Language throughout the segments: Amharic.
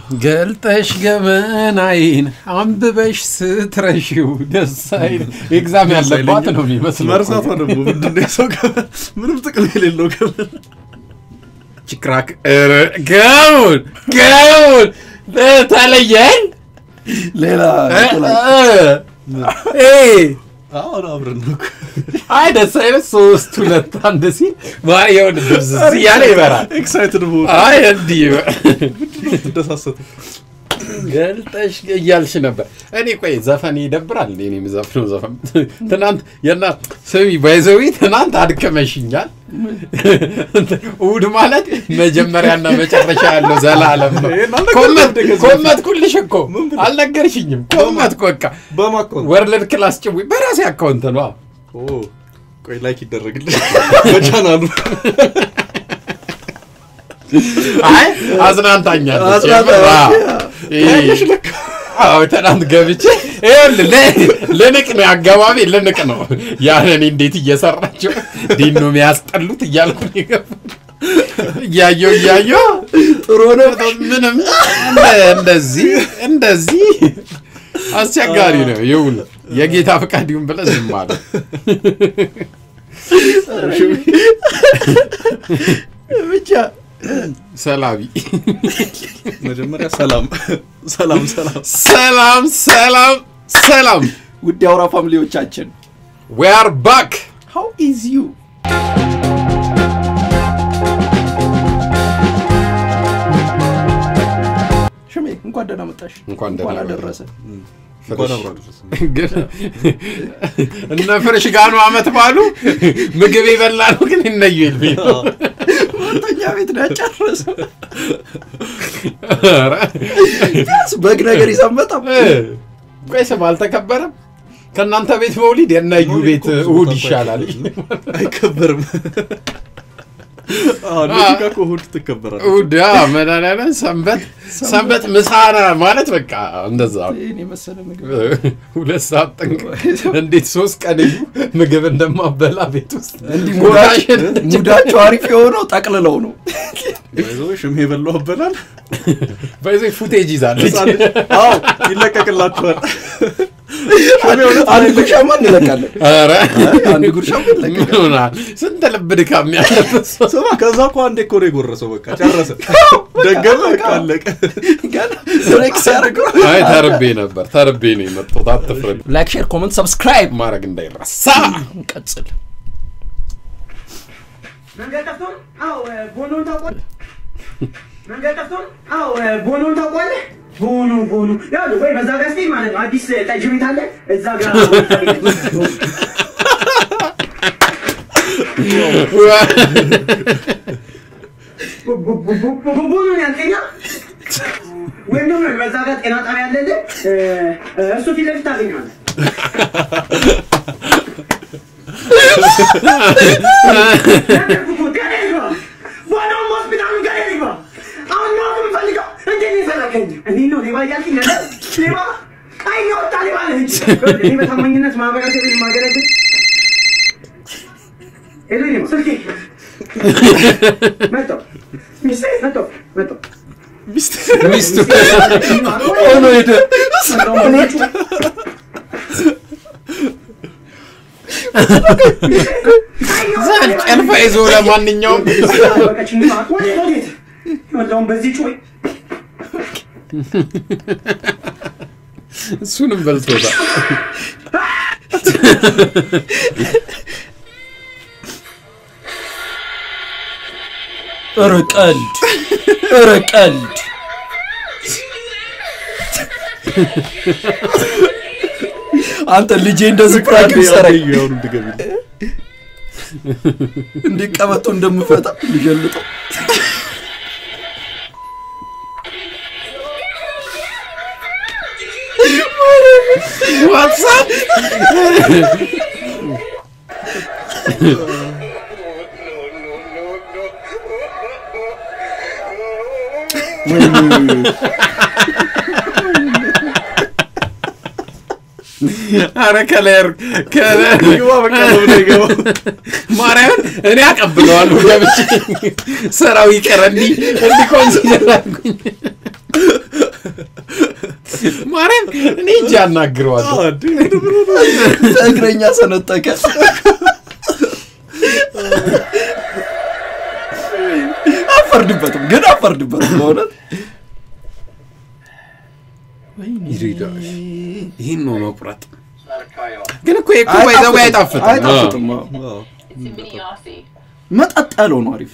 ገልጠሽ ገመናይን አንብበሽ ስትረሺው ደስ አይል። ኤግዛም ያለባት ነው የሚመስለው። መርሳቷ ደግሞ ምንድን ነው የሰው ገመን ምንም ጥቅም የሌለው ገመን ችክራክ ኧረ ገሙን ገሙን ተለየን ሌላ እ- እንቁላል። እ- እ- አሁን አብረን ነው እኮ። አይ ደስ አይነት ሶስት ሁለት አንድ ሲል የሆነ ድብዝዝ እያለ ይበራል። ኤክሳይትድ በሆነ አይ እንዲህ ትደሳሰቱ ገልጠሽ እያልሽ ነበር። እኔ ቆይ ዘፈን ይደብራል እንዴ? እኔ የምዘፍነው ዘፈን ትናንት የና ስሚ ባይዘዊ ትናንት አድከመሽኛል። እሑድ ማለት መጀመሪያና መጨረሻ ያለው ዘላለም ነው። ይሄን አልነገርኩም ኮመት እንደ ከዚህ ኮመትኩልሽ እኮ ምን ብለህ? አልነገርሽኝም። ኮመትኩ በቃ በማካውን ወርልድ ክላስ ጭዊ በራሴ አካውንት ነው። ቆይ ላይክ ይደረግልኝ በቻናሉ አይ አዝናንታኛለች። አዝናንታኛለች። ይሄ- አዎ ትናንት ገብቼ ይኸውልህ ለ- ልንቅ ነው አገባቢ ልንቅ ነው። ያንን እንዴት እየሰራቸው ዲን ነው የሚያስጠሉት እያልኩ ነው የገባሁት። እያየሁ እያየሁ ጥሩ ነው። ምንም እንደ- እንደዚህ እንደዚህ አስቸጋሪ ነው። ይሁን የጌታ ፈቃድ ይሁን ብለህ ዝም አለ። ብቻ ሰላቢ መጀመሪያ ሰላም ሰላም ሰላም ሰላም ሰላም ሰላም ውድ የአውራ ፋሚሊዎቻችን we are back ሃው ኢዝ ዩ ሽሜ እንኳን ደህና መጣሽ። እንኳን ደህና እንኳን መጣህ። አደረሰ። እንኳን አብሮ አደረሰን። ግን እነ ፍርሽ ጋኑ አመት ባሉ ምግብ የበላ ነው ግን እነዩ ይልሚ ሁለተኛ ቤት ነው ያጨረሰው። ኧረ፣ ቢያንስ በግ ነገር ይዘን በጣም ቆይ ስም አልተከበረም ከእናንተ ቤት መውሊድ የእነዩ ቤት እሑድ ይሻላል አይከበርም። አዎ እነዚህ ጋር እኮ እሑድ ትከበራለች። እሑድ አዎ፣ መድኃኒዓለም ሰንበት ሰንበት ምሳና ማለት በቃ እንደዛ ነው። ይህን የመሰለ ምግብ ሁለት ሰዓት ጠንቅ እንዴት ሶስት ቀን እዩ ምግብ እንደማበላ ቤት ውስጥ እንዲህ ጎራሽን ሙዳቸው- ሙዳቸው አሪፍ የሆነው ጠቅልለው ነው። ባይዘው ሽሜ የበላው በላል በዚህ ፉቴጅ ይዛለች ህፃን ልጅ አዎ ይለቀቅላችኋል። አንድ ጉርሻማ እንለቃለን። ኧረ አንድ ጉርሻማ ምን እንለቃለን። ሆናል? ስንት ልብ ድካም ያለበት ሰው ስማ ከዛ እኮ አንዴ እኮ ነው የጎረሰው። በቃ ጨረሰ፣ ደገመ፣ በቃ አለቀ። ገና ፍሌክስ ያደርገው። አይ ተርቤ ነበር ተርቤ ነው የመጣሁት አትፍረድ ላይክ፣ ሼር፣ ኮመንት፣ ሰብስክራይብ ማድረግ እንዳይረሳ እንቀጽል። መንገድ ጠፍቶ ነው? አዎ ቦኖን ታውቋለህ? መንገድ ጠፍቶ ነው? አዎ ቦኖን ታውቋለህ? ቦኖ ቦኖ ያው ወይ በዛ ጋር ስትሄድ ማለት ነው አዲስ ጠጅ ቤት አለ እዛ ጋር ቦኖን ያልከኛ ወይም ደግሞ በዛ ጋር ጤና ጣቢያ አለልህ እሱ ፊት ለፊት ታገኘዋለህ። ዋናውን ሆስፒታሉ ጋር ይግባ። አሁን ነው የምፈልገው። እንዴት ነው የፈለገኝ? እንዴት ነው ሌባ እያልከኝ ነበር? ሌባ ቀይ የወጣ ሌባ ነህ እንጂ። እኔ በታማኝነት ማህበረሰብን የማገለግል ሄሎ፣ እኔ ስልኬ መጣሁ። ሚስቴ መጣሁ መጣሁ። ሚስቱ ሆኖ ሄደ። ዛን ጨልፋ ይዞ ለማንኛውም በቀችኝ ሰዓት ወዴት ወዴት? ይኸውልህ በዚህ ጩኸ እሱንም በልቶታል ኧረ ቀልድ፣ ኧረ ቀልድ። አንተ ልጄ እንደዚህ ፕራንክ ይሰራኝ ያሁኑ ድገሚልኝ። እንዲቀበጡ እንደምፈታ ሊገልጠው ዋትሳፕ አረ ከለር ከለር ይግባ በቃ ነው ብሎ ይገባው። ማርያምን እኔ አቀብለዋለሁ ገብቼ ስራው ይቀር እንዲ እንዲ ኮንሲደር አድርጉኝ ማርያም እኔ እጅ ያናግረዋለሁ እግረኛ ሰነጠቀ። አፈርድበትም ግን አፈርድበትም በእውነት ይሪዳሽ ይህን ነው መቁረጥ። ግን እኮ የእኮ ባይዘው አይጣፍጥም። አይጣፍጥም። አዎ። መጠጥ ያለው ነው አሪፍ።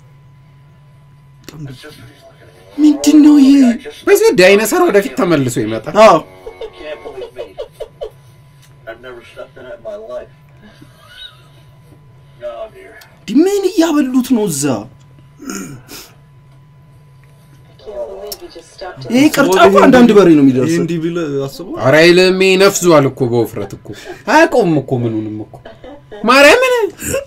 ምንድን ነው ይሄ? በዚህ ዳይነሰር ወደፊት ተመልሶ ይመጣል። አዎ Can't believe me. I've never stepped in it in my life. Oh dear. ዲ- ምን እያበሉት ነው እዛ? ይሄ ቅርጫ እኮ አንዳንድ በሬ ነው ይህ የሚደርሰው። እንዲህ ቢልህ አስበው ኧረ አይልም ነፍዟል እኮ በውፍረት እኮ አያውቀውም እኮ ምኑንም እኮ ማርያምን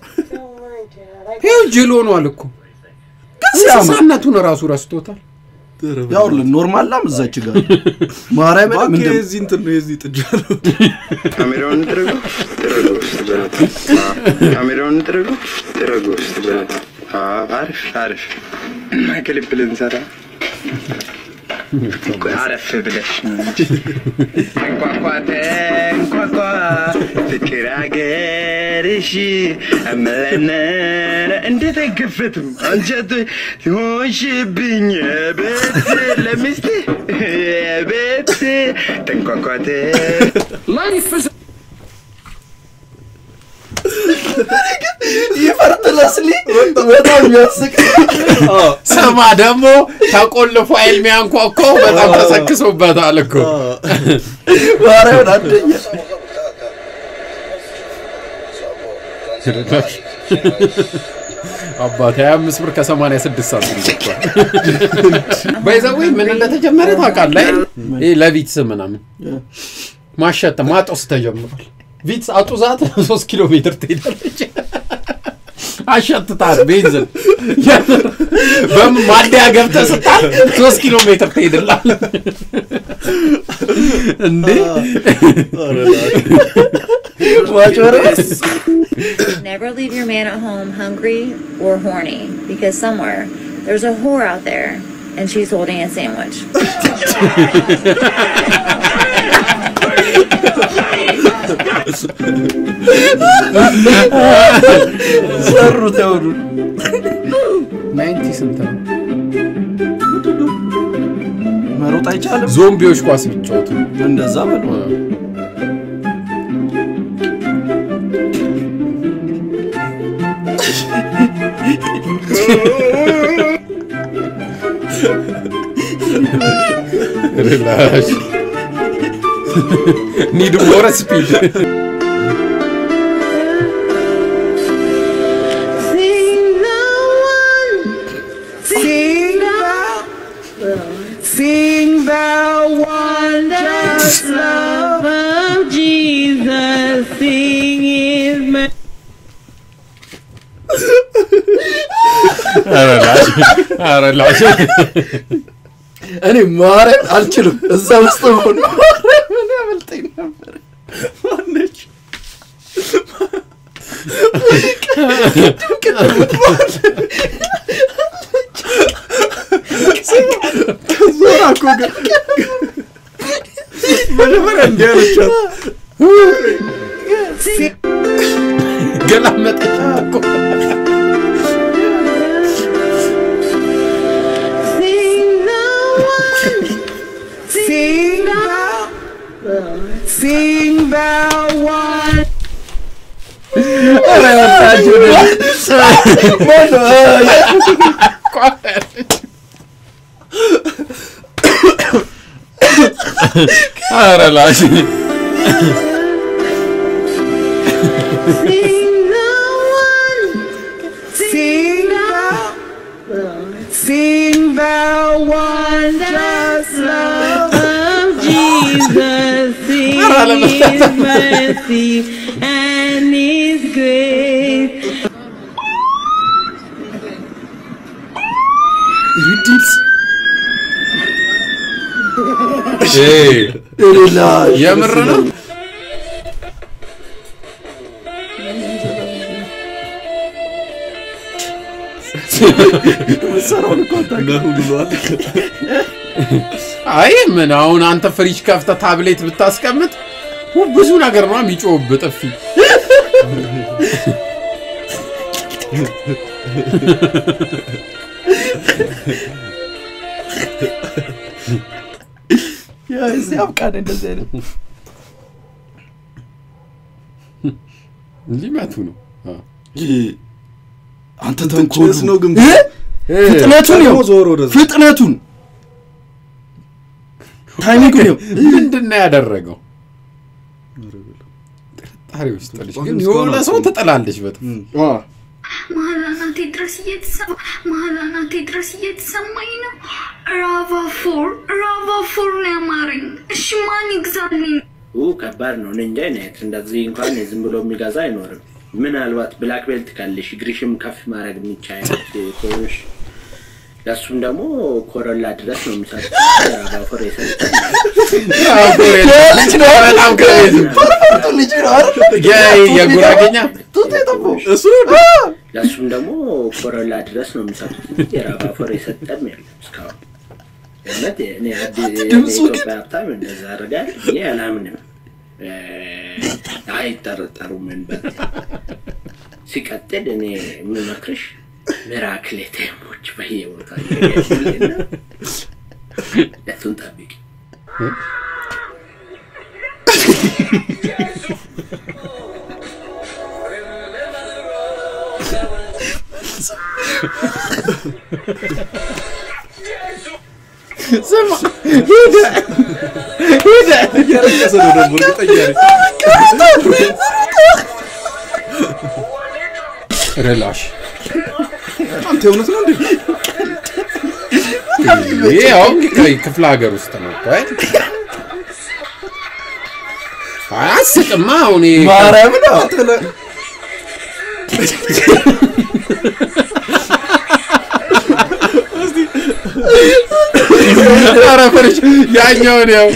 ይኸው ጅል ሆኗል እኮ ግን ሲያምር እንስሳነቱን ራሱ ረስቶታል። ያውልን ኖርማል ላም እዛች ጋር ማርያምን እባክህ ምንድን የዚህ እንትን ነው የዚህ ጥጃ ነው ካሜራውን ጥረገው ጥረገው ውስጥ በላት ካሜራውን ጥረገው ጥረገው ውስጥ በላት አሪፍ አሪፍ ክሊፕ ልንሰራ አረፍ ብለሽ እንኳኳተ እንኳኳ ፍቅር አገርሽ አመለነነ እንዴት አይከፈትም አንጀት ሆንሽብኝ ቤት ለሚስት ቤት ተንኳኳተ ይፈርጥ ለስሊ በጣም የሚያስቅ ስማ ደግሞ ተቆልፎ አይል ሚያንኳኳው በጣም ተሰክሶበታል እኮ ማርያምን አንደኛ አባት 25 ብር ከ86 ሳንቲም ሰጥቷል። ባይዘዌ ምን እንደተጀመረ ታውቃለህ? አይደል? ይሄ ለቪትስ ምናምን ማሸት ማጦስ ተጀምሯል። ቪትስ አጡዛት 3 ኪሎ ሜትር ትሄዳለች። አሸትታት ቤንዝን በምን ማደያ ገብተህ ስታል 3 ኪሎ ሜትር ትሄድላል እንዴ? ማጭበርበር Never leave your man at home hungry or horny because somewhere there's a whore out there and she's holding a sandwich. ሰሩት ያውዱ ናይንቲ ስንት ነው? መሮጥ አይቻልም። ዞምቢዎች ኳስ ቢጫወቱ እንደዛ በሉ ሪላክስ ኒድ ሞር ስፒድ Sing the wondrous love of Jesus. Sing his mercy. ሪላክስ እኔ ማርያም አልችልም። እዛ ውስጥ ሆን ማርያምን ያመልጠኝ ነበር። ማነች ዞራ እኮ ግን መጀመሪያ እንዲህ አለቻት ገላመጠች እኮ Sing the one. Sing the. Sing the one. ሪላክስ Sing the one. Sing the. Sing the wondrous love of Jesus. Sing His mercy and His grace. ሪዲምስ ሌላ የምር ነው ሰራውን እኮ አታውቅም። ነሁ ብሏል አይ ምን አሁን አንተ ፍሪጅ ከፍተህ ታብሌት ብታስቀምጥ ው- ብዙ ነገር ነው የሚጮህብህ ጥፊ። ያ እዚህ አብቃን እንደዚህ አይነት ሊመቱ ነው። አ። አንተ ተንኮሉ ጭስ ነው ግን እ? ፍጥነቱን ደግሞ ይኸው ዞር ወደዛ። ፍጥነቱን ታይሚንጉን ይኸው ምንድን ነው ያደረገው? ጥርጣሬ ውስጥ ልጅ ግን የሆነ ሰው ትጥላለች በጥፊ አ፣ መሀል አናቴ ድረስ እየተሰማ መሀል አናቴ ድረስ እየተሰማኝ ነው። ራቫ ፎር ራቫ ፎር ነው ያማረኝ። እሺ ማን ይግዛልኝ? ኡ ከባድ ነው። እኔ እንጃ አይነት እንደዚህ እንኳን ዝም ብሎ የሚገዛ አይኖርም። ምናልባት ብላክ ቤልት ካለሽ እግርሽም ከፍ ማድረግ የሚቻል ከሆንሽ ለእሱም ደግሞ ኮረላ ድረስ ነው የሚሰጡት። ባፎር የሰጠን ልጅ ነው በጣም ክሬዚ ፐርፌክቱ ልጅ ነው አይደል? የ- የጉራጌኛ ጡት የጠፋው እሱ ነው ለእሱም ደግሞ ኮረላ ድረስ ነው የሚሰጡት። የራባፎር የሰጠን የለም እስካሁን። እውነት እኔ አዲ- ድምፁ የኢትዮጵያ ሀብታም እንደዛ ያደርጋል ብዬ አላምንም። እ፣ አይጠረጠሩም። ምን በት ሲቀጥል እኔ የምመክርሽ ሚራክል ኤቲኤሞች በየቦታ እየገኙልና እሱን ጠብቂ። ስማ ሂድ ሂድ እያለቀሰ ነው ደግሞ እርግጠኛ ነኝ። ሪላሽ አንተ የእውነት ነው እንዴ? ይሄ አሁን ክፍለ ሀገር ውስጥ ነው እኮ አይደል? አያስቅማ አሁን ይሄ ማርያም ነው ኧረ ፍርሽ ያኛውን ያው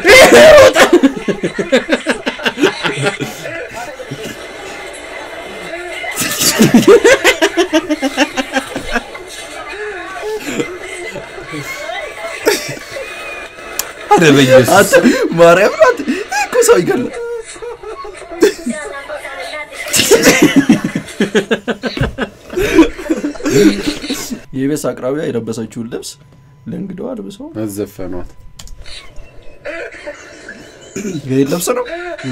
ኧረ በኢየሱስ አንተ ማርያም ነው አንተ ይሄ እኮ ሰው ይገላል የቤስ አቅራቢያ የለበሰችውን ልብስ ለእንግዳው አልብሰው አዘፈኗት። ይሄ ልብስ ነው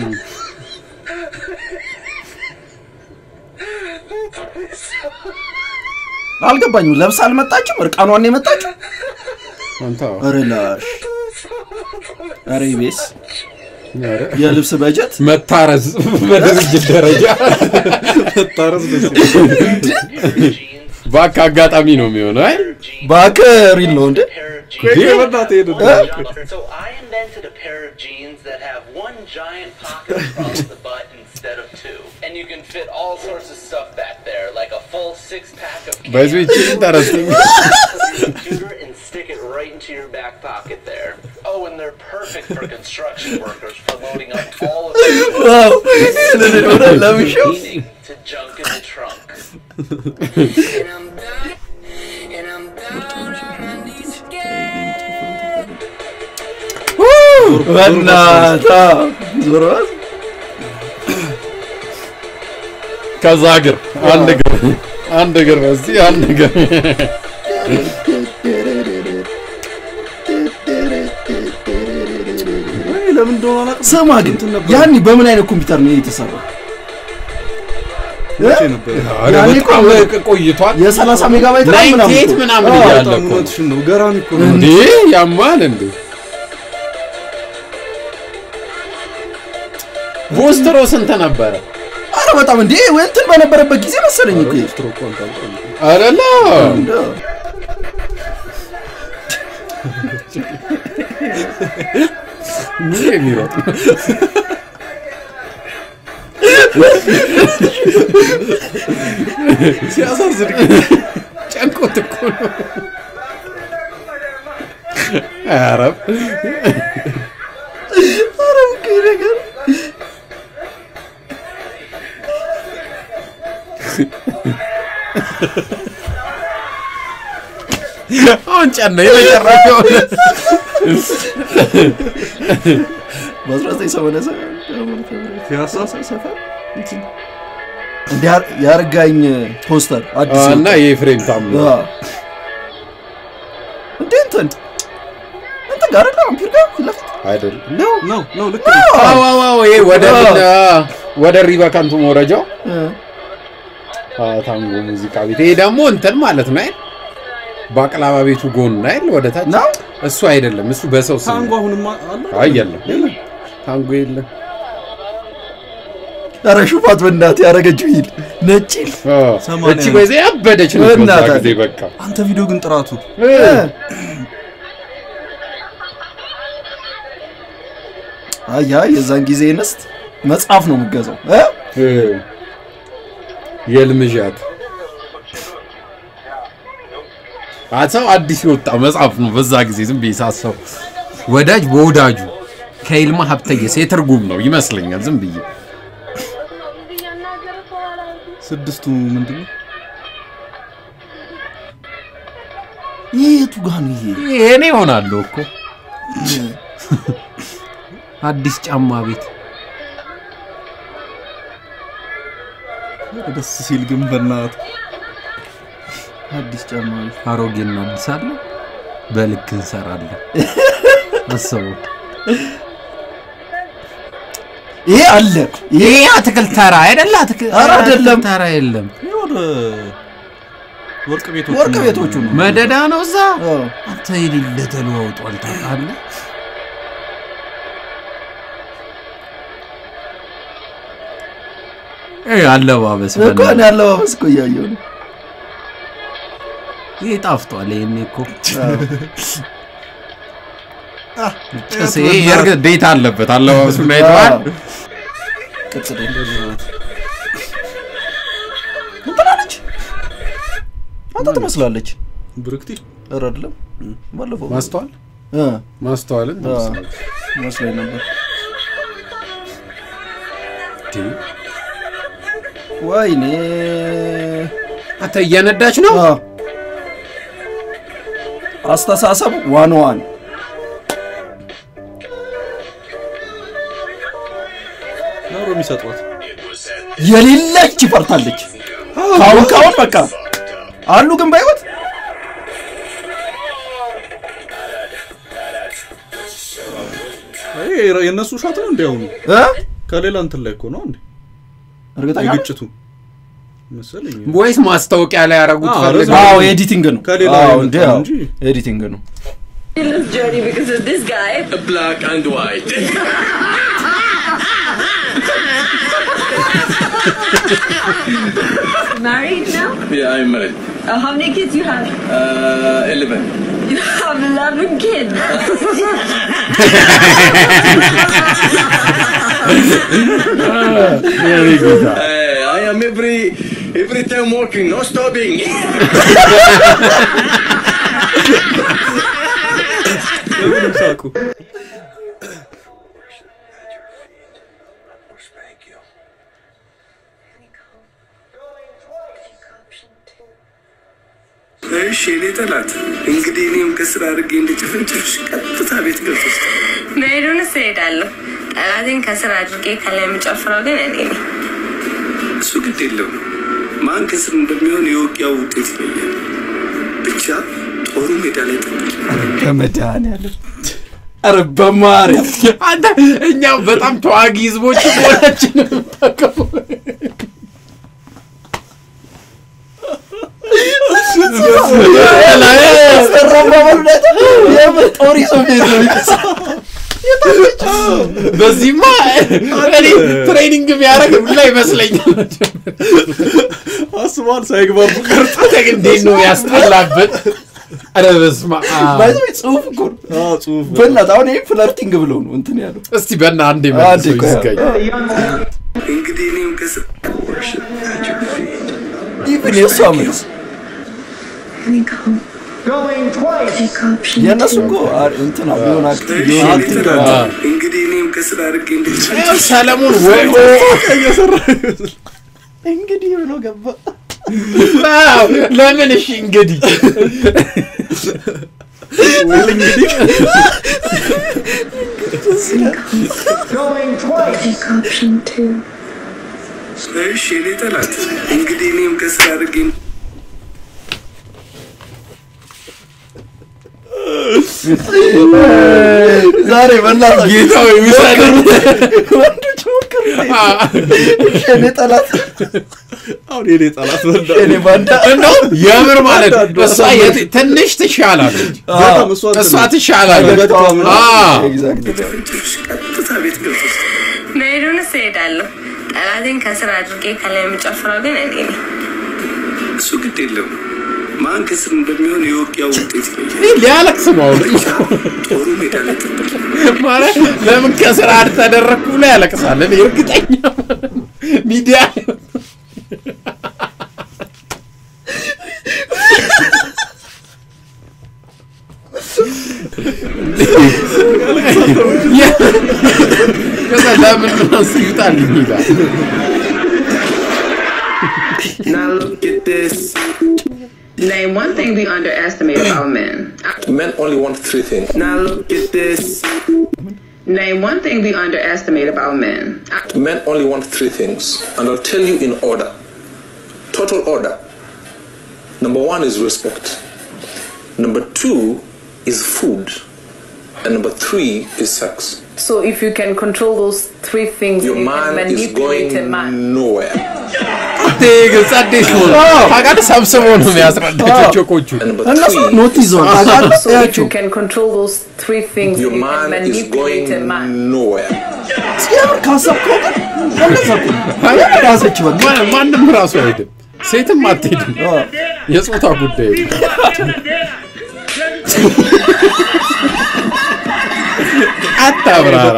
አልገባኝም ለብስ አልመጣችም እርቃኗን ነው የመጣችው አንተ አዎ። ኧረ ላሽ ኧረ ቤስ ኧረ የልብስ በጀት መታረዝ በድርጅት ደረጃ ታረስ ደስ ይላል። ባክ አጋጣሚ ነው የሚሆነው አይደል? ባከሪል ነው እንዴ ቆይ ቆይ በእናትህ ሄድ So I invented a pair of jeans that have one giant pocket across the butt instead of two. And you can fit all sorts of stuff back there, like a full six pack of በዚህ ይቺ ኢንተረስቲንግ Put your computer and stick it right into your back pocket there. Oh, and they're perfect for construction workers for loading up all of their ዋው ወደ ለምሽው meaning to junk in the trunk. በእናታ ዞሮ ከዛ እግር አንድ እግር አንድ እግር በዚህ አንድ እግር ወይ ለምን እንደሆነ አላውቅም። ስማ ግን ያኔ በምን አይነት ኮምፒውተር ነው የተሰራው መቼ ነበር? ኧረ ያኔ በጣም እኮ ቆይቷል። የ30 ሜጋባይት ነው ምናምን ናይንቲ ኤይት እኮ። ምናምን አዎ፣ እያለ በጣም እኮ ነው። እውነትሽን ነው። ገራሚ እኮ ነው። እንዴ ያማል እንዴ ቦስትሮ ስንት ነበረ? ኧረ በጣም እንዴ ወይ እንትን በነበረበት ጊዜ መሰለኝ እኮ ይሄ። ስትሮክ እንኳን ታውቃለህ። አረላ እንደው ምን የሚሮጥ ነው? ሲያሳዝን ጨንቆት እኮ ነው። ኧረ ኧረ እኮ ይሄ ነገር አሁን ጨነ የመጨረሻው በ1987 ፒያሳ ሰፈር እንትን እንደ ያር- ያርጋኝ ፖስተር አዲስ እና የወጣ። የኤፍሬም ታምሩ አዎ። እንዴ እንትን እንትን ጋር አይደለ አምፒር ጋር ፊት ለፊት አይደለም ነው ነው ነው ልክ ነው። ነው። አዎ አዎ አዎ ይሄ ወደ አዎ። ምን፣ አ፣ ወደ ሪበካንቱ መውረጃው እ፣ አ፣ ታንጎ ሙዚቃ ቤት ይሄ ደግሞ እንትን ማለት ነው አይደል ባቅላባ ቤቱ ጎን አይደል ወደ ታች ነው እሱ አይደለም እሱ በሰው ስም ታንጎ አሁንም አለ አይ የለም የለም ታንጎ የለም ኧረ ሹፋት በእናትህ ያረገችው ሂድ ነጭ ሂል አ፣ ሰማንያ እቺ ነው። በዚህ ያበደች ነው በዛ በእናትህ። ጊዜ በቃ አንተ ቪዲዮ ግን ጥራቱ እ፣ አያ የዛን ጊዜ እንስት መጽሐፍ ነው የምገዛው እ? እ፣ የልምዣት አሰው አዲስ የወጣ መጽሐፍ ነው በዛ ጊዜ ዝም ብዬ ሳሰው ወዳጅ በወዳጁ ከይልማ ሀብተየስ የትርጉም ነው ይመስለኛል ዝም ብዬ ስድስቱ ምንድን ነው? ይህ የቱ ጋር ነው ይሄ እኔ እሆናለሁ እኮ አዲስ ጫማ ቤት ደስ ሲል ግን በእናት አዲስ ጫማ ቤት አሮጌ እናድሳለን በልክ እንሰራለን አስበው ይሄ አለ ይሄ ይሄ አትክልት ተራ አይደለ አትክልት ኧረ አይደለም። ተራ የለም ይሄ ወደ ወርቅ ቤቶቹ ወርቅ ቤቶቹ ነው መደዳ ነው እዛ አዎ። አንተ የሌለ ተለዋውጧል ታውቃለህ ይሄ አለባበስ እኮ እኔ በእናትህ። አለባበስ እኮ እያየሁ ነው ይሄ ጣፍጧል ይሄኔ እኮ አዎ። ጭስ ይሄ የእርግጥ ዴታ አለበት አለባበሱን አይተዋል አዎ። ቅጽል እንትና ነች አንተ ትመስላለች ብርክቲ ኧረ አይደለም ባለፈው ማስተዋል እ፣ ማስተዋልን አዎ፣ ትመስላለች። መስሎኝ ነበር ወይኔ አንተ እየነዳች ነው አዎ። አስተሳሰብ ዋን ዋን ነው የሚሰጧት የሌለች ይፈርታለች ካሁን ካሁን በቃ አሉ ግን በህይወት ይሄ የእነሱ ሻት ነው እንዲያውኑ እ? ከሌላ እንትን ላይ እኮ ነው እንዴ እርግጠኛ ነህ? የግጭቱ መሰለኝ ወይስ ማስታወቂያ ላይ ያደረጉት አዎ፣ ፈልገው? ረዘም- አዎ ኤዲቲንግ ነው ከሌላ አዎ የመጣ እንዴ ነው አዎ እንጂ። ኤዲቲንግ ነው this journey because of this guy. Black and white. Married now? yeah, I'm married. Uh, how many kids you have? Uh, 11. You have 11 kids. Hey, I am every every time working, no stopping. ለምንም ሳቁ እሺ የኔ ጠላት እንግዲህ እኔም ከስራ አድርጌ እንደጨፈንጨፍሽ ቀጥታ ቤት ገብቶ መሄዱንስ እሄዳለሁ። ጠላቴን ከስር አድርጌ ከላይ የምጨፍረው ግን እኔ ነኝ። እሱ ግድ የለም ማን ከስር እንደሚሆን የውጊያው ውጤት ይለያል። ብቻ ጦሩ ሜዳ ላይ ጠብቅ። በመድኃኒዓለም ኧረ በማርያም አንተ እኛ በጣም ተዋጊ ህዝቦች መሆናችን ጦር ይዞ ቤት ነው በዚህማ እኔ ትሬኒንግ የሚያደርግ ብላ ይመስለኛል። አስቧል ሳይግባቡ ቀርቶ እንዴት ነው ያስጠላበት? ኧረ በስመ አብ። ባይዘ ጽሁፍ እኮ ነው። አዎ ጽሁፍ በእናትህ አሁን ይሄ ፍለርቲንግ ብለው ነው እንትን ያለው እስቲ በና አንዴ አንዴ መልሰው ቆይ። ይዝጋኝ። እንግዲህ እኔም ከስር ኢቭን የእሷ መልስ የእነሱ እኮ አ- እንትን ቢሆን አክቲቭ እሺ ቢሆን የኔ እንትን ጠላት እንግዲህ እኔም ከስር አድርጌ እንደጨፈንጨፍሽ ይኸው ሰለሞን ወይ እንግዲህ ብሎ ገባ ዋው! ለምን እሺ እንግዲህ ወይል እንግዲህ እሺ የኔ ጠላት እንግዲህ እኔም ከስራ አድርጌ ዛሬ በእናትህ ጌታው የሚሰድ ወንዶች ሞክሩ። እኔ ጠላት አሁን የኔ ጠላት በላ እኔ ባንዳ እንደውም የምር ማለት ነው እሷ የት- ትንሽ ትሻላለች በጣም እሷ እሷ ትሻላለች በጣም አዎ። ቀጥታ ቤት ገብቶ መሄዱንስ እሄዳለሁ። ጠላቴን ከስር አድርጌ ከላይ የምጨፍረው ግን እኔ ነኝ። እሱ ግድ የለም ማን ከስር እንደሚሆን የውጊያ ውጤት ይለያል። ይህ ሊያለቅስ ነው አሁን ጦሩ ሜዳ ላይ ጥብቅ ማለት ለምን ከስራ ተደረግኩ ብሎ ያለቅሳል እኔ እርግጠኛ ሚዲያ ላይ ከዛ ለምን እሱ ይውጣልኝ ይላል Now look at this. Name one thing we underestimate about men. Men only want three things. Now look at this. Name one thing we underestimate about men. Men only want three things, and I'll tell you in order. Total order. Number one is respect. Number two is food. And number three is sex. So if you can control those three things, Your you can man is manipulate going a man. nowhere. ግልጽ አዲስ ሆነ ታውቃለህ ሰብስበው ነው የሚያስረዳቸው ቾኮቹ And number እነሱ three, ኖት ይዘዋል ታውቃለህ? So if እያቸው you can control those three things, your you can man is manipulate going a man. nowhere. የምር ካሰብከው ግን እንደዛ እኮ ነው። የምር ያዘች በቃ ማ- ማንም ራሱ አይሄድም ሴትም አትሄድም የጾታ ጉዳይ ነው። አታብራራ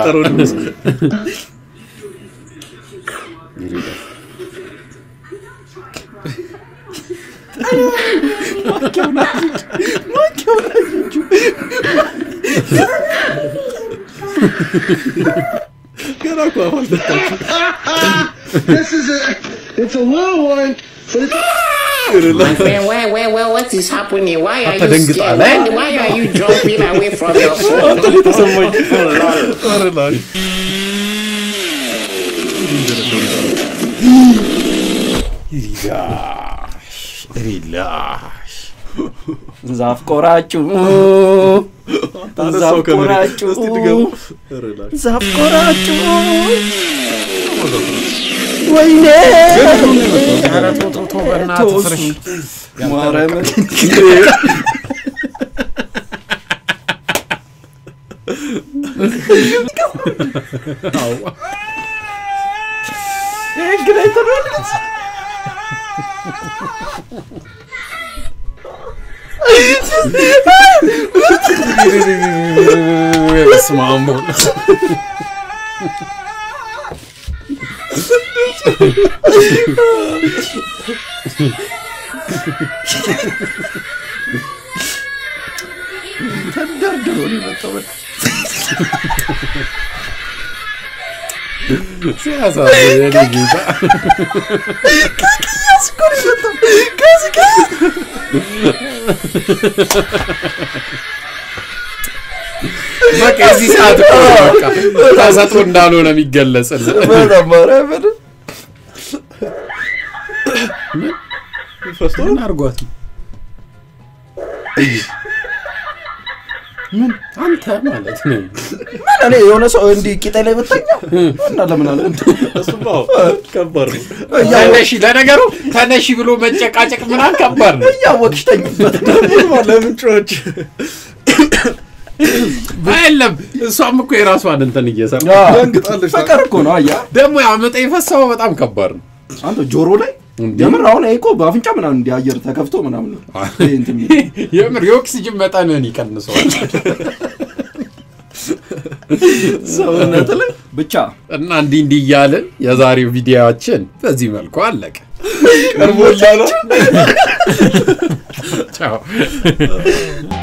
ገና እኮ አፍ አልፈታችም። this is a, it's a little one, but it's. My friend, where, where, where, what is happening? Why are you Atadengit scared? alay. Why, why are you jumping away from your አንተ phone? ላይ ተሰማኝ። Oh, lol. ኧረ ላሽ። ሪላሽ ሪላሽ ዛፍ ቆራጩ አነሳው ዛፍ ከመሬት። ቆራጩ እስቲ ድገሙ። ኧረ ላሽ። ዛፍ ቆራጩ ወይኔ ኧረ ተው ተው ተው በእናትህ ፍርሽ ማርያምን እንግዲህ አይተናል። በስመ አብ ወወልድ። ተንደርድሮ ነው የመጣው። ሲያሳዝን የኔ ጌታ ከቅያስ እኮ ነው የመጣው። ከዚህ ከዚህ በቃ የዚህ ሰዓት እኮ ነው በቃ ተሰጥቶ እንዳልሆነ የሚገለጽልን በጣም ማርያምን ፈስቶ ምን አድርጓት ነው? ምን አንተ ማለት ነው ምን እኔ የሆነ ሰው እንዲህ ቂጤ ላይ ብተኛ እና ለምን አለ እሱማ አዎ፣ ከባድ ነው። ተነሺ ለነገሩ ተነሺ ብሎ መጨቃጨቅ ምናምን ከባድ ነው እያወቅሽ ተኝበት ደግሞ ለምን ጮች? የለም እሷም እኮ የራሷን እንትን እየሰራ ደንግጣለች። ፍቅር እኮ ነው አያ ደግሞ ያመጣ የፈሰበው በጣም ከባድ ነው አንተ ጆሮ ላይ የምር አሁን ይሄ እኮ በአፍንጫ ምናምን እንዲህ አየር ተከፍቶ ምናምን ነው ይሄ እንትን የሚለው። የምር የኦክሲጅን መጠንን ይቀንሰዋል ሰውነት ላይ ብቻ እና እንዲህ እንዲህ እያልን የዛሬው ቪዲዮችን በዚህ መልኩ አለቀ ቀርቦላ ነው። ቻው